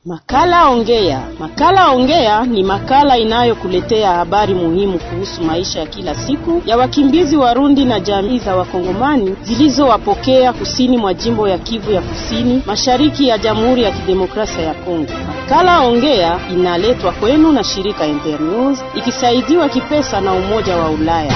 Makala Ongea. Makala Ongea ni makala inayokuletea habari muhimu kuhusu maisha ya kila siku ya wakimbizi Warundi na jamii za Wakongomani zilizowapokea kusini mwa jimbo ya Kivu ya Kusini, mashariki ya Jamhuri ya Kidemokrasia ya Kongo. Makala Ongea inaletwa kwenu na shirika Internews ikisaidiwa kipesa na Umoja wa Ulaya.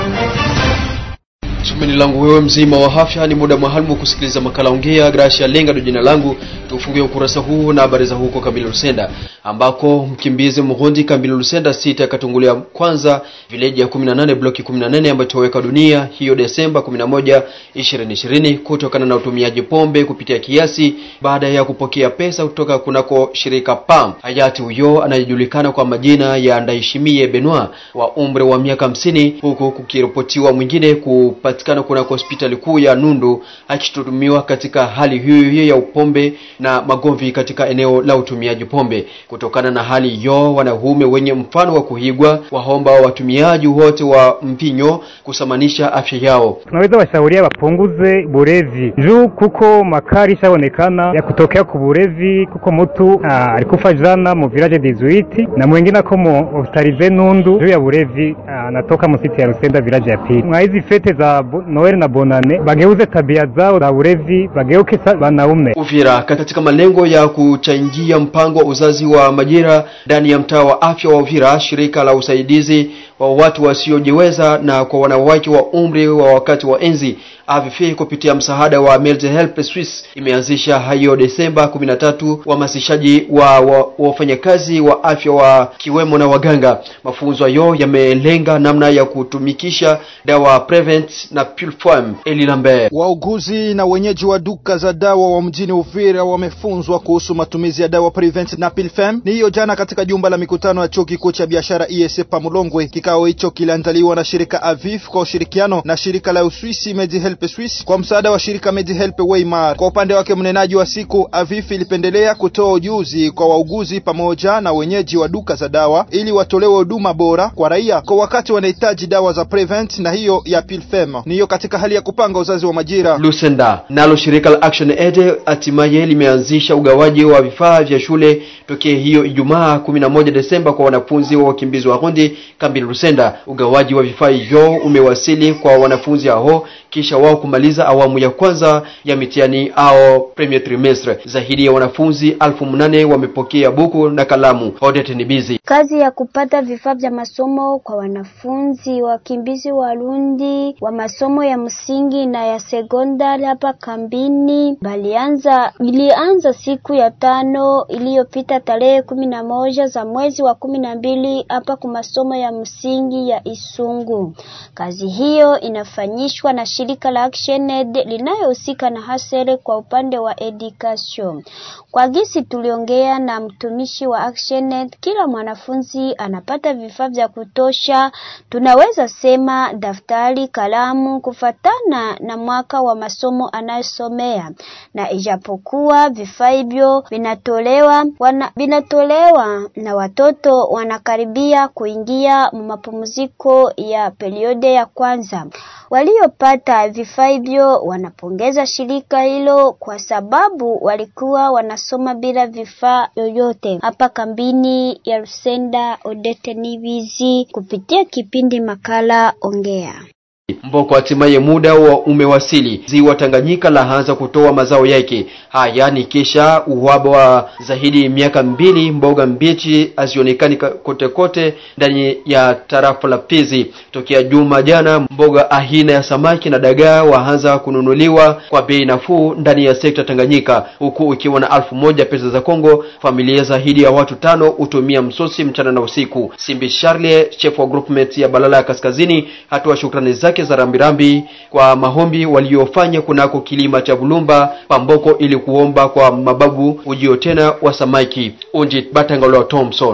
Tumaini langu wewe mzima wa afya, ni muda maalum kusikiliza makala ongea. Gracia Lenga ndo jina langu. Tufungie ukurasa huu na habari za huko Kabila Lusenda, ambako mkimbizi Murundi Kabila Lusenda sita akatungulia kwanza vileji ya 18 bloki 18 ambayo toweka dunia hiyo Desemba 11 2020 kutokana na utumiaji pombe kupitia kiasi baada ya kupokea pesa kutoka kunako shirika PAM. Hayati huyo anayejulikana kwa majina ya Ndaishimie Benoit wa umri wa miaka hamsini, huku kukiripotiwa mwingine kupatikana kunako hospitali kuu ya Nundu akitutumiwa katika hali hiyo hiyo ya upombe na magomvi katika eneo la utumiaji pombe. Kutokana na hali hiyo, wanaume wenye mfano wa kuigwa waomba watumiaji wote wa mpinyo kusamanisha afya yao. Tunaweza washauria wapunguze bulevi juu kuko makari ishaonekana ya kutokea ku bulevi, kuko mtu ah, alikufa jana mu village 18 na mwingine ako mu hospitalize Nundu juu ya bulevi anatoka mu siti ya Rusenda village ya pili. Mwa hizi fete za bo- Noel na Bonane bageuze tabia zao za bulevi, bageuke sa- wanaume Uvira katika malengo ya kuchangia mpango wa uzazi wa majira ndani ya mtaa wa afya wa Uvira, shirika la usaidizi wa watu wasiojiweza na kwa wanawake wa umri wa wakati wa enzi AVF kupitia msaada wa Melde Help Swiss imeanzisha hayo Desemba 13 uhamasishaji wa wa- wafanyakazi wa afya wa kiwemo na waganga. Mafunzo hayo yamelenga namna ya kutumikisha dawa Prevent na Pulform. Eli Lambert Wauguzi na wenyeji wa duka za dawa wa mjini Uvira wamefunzwa kuhusu matumizi ya dawa Prevent na Pilfem. Ni hiyo jana katika jumba la mikutano ya chuo kikuu cha biashara ISE Pamulongwe. Kikao hicho kiliandaliwa na shirika Avif kwa ushirikiano na shirika la Uswisi MediHelp Swiss kwa msaada wa shirika MediHelp Weimar. Kwa upande wake, mnenaji wa siku Avif ilipendelea kutoa ujuzi kwa wauguzi pamoja na wenyeji wa duka za dawa ili watolewe huduma bora kwa raia kwa wakati wanahitaji dawa za Prevent na hiyo ya Pilfem. Ni hiyo katika hali ya kupanga uzazi wa majira. Lusenda. Nalo shirika la Action Aid hatimaye limeanzisha ugawaji wa vifaa vya shule tokea hiyo Ijumaa 11 Desemba kwa wanafunzi wa wakimbizi wa Rundi kambi Lusenda. Ugawaji wa vifaa hivyo umewasili kwa wanafunzi hao kisha wao kumaliza awamu ya kwanza ya mitihani au premier trimestre. Zaidi ya wanafunzi elfu mnane wamepokea buku na kalamu. Odete ni busy. Kazi ya kupata vifaa vya masomo kwa wanafunzi wakimbizi Warundi wa masomo ya msingi na ya sekondari hapa kambini balianza ilianza siku ya tano iliyopita tarehe kumi na moja za mwezi wa kumi na mbili hapa kwa masomo ya msingi ya Isungu. Kazi hiyo inafanyishwa na shirika la ActionAid linayohusika na hasere kwa upande wa education. Kwa gisi tuliongea na mtumishi wa ActionAid, kila mwanafunzi anapata vifaa vya kutosha, tunaweza sema daftari, kalamu, kufatana na mwaka wa masomo anayosomea, na ijapokuwa vifaa hivyo vinatolewa wana, vinatolewa na watoto wanakaribia kuingia mapumziko ya periode ya kwanza. Waliopata vifaa hivyo wanapongeza shirika hilo kwa sababu walikuwa wanasoma bila vifaa yoyote. Hapa kambini ya Rusenda, Odete Nivizi kupitia kipindi makala Ongea. Mboko hatimaye muda wa umewasili. Ziwa Tanganyika laanza kutoa mazao yake. Haya ni kisha uhaba wa zaidi miaka mbili, mboga mbichi hazionekani ka- kote kote ndani ya tarafa la Fizi. Tokea juma jana, mboga aina ya samaki na dagaa waanza kununuliwa kwa bei nafuu ndani ya sekta Tanganyika, huku ikiwa na alfu moja pesa za Kongo. Familia zaidi ya watu tano hutumia msosi mchana na usiku. Simbi Charlie, chef wa groupment ya Balala ya Kaskazini, hatoa shukrani zake za rambirambi kwa mahombi waliofanya kunako kilima cha Bulumba Pamboko ili kuomba kwa mababu ujio tena wa samaki. Unjit Batangalo Thompson.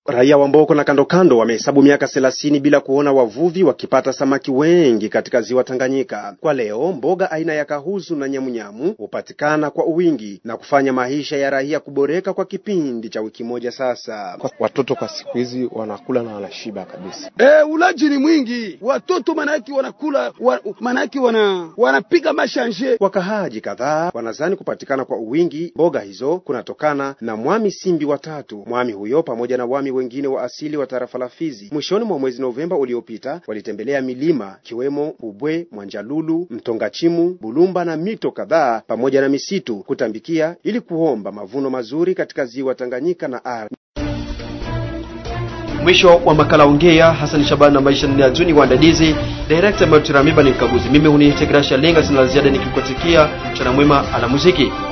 Raia wa Mboko na kando kando wamehesabu miaka thelathini bila kuona wavuvi wakipata samaki wengi katika ziwa Tanganyika. Kwa leo mboga aina ya kahuzu na nyamunyamu hupatikana kwa wingi na kufanya maisha ya raia kuboreka kwa kipindi cha wiki moja sasa. Watoto kwa siku hizi wanakula na wanashiba kabisa. E, ulaji ni mwingi, watoto manake wanakula wa, manake wana wanapiga mashanje. Wakahaji kadhaa wanazani kupatikana kwa wingi mboga hizo kunatokana na mwami Simbi watatu. Mwami huyo pamoja na wami wengine wa asili wa tarafa la Fizi mwishoni mwa mwezi Novemba uliopita walitembelea milima kiwemo Ubwe, Mwanjalulu, Mtongachimu, Bulumba na mito kadhaa pamoja na misitu kutambikia ili kuomba mavuno mazuri katika ziwa Tanganyika na ardhi. Mwisho wa makala ongea. Hassan Shaban na maisha ni Azuni waandalizi, director Martin Ramiba ni mkaguzi. Mimi huniita Gracia Lenga, sina la ziada nikikutakia mchana mwema ala muziki.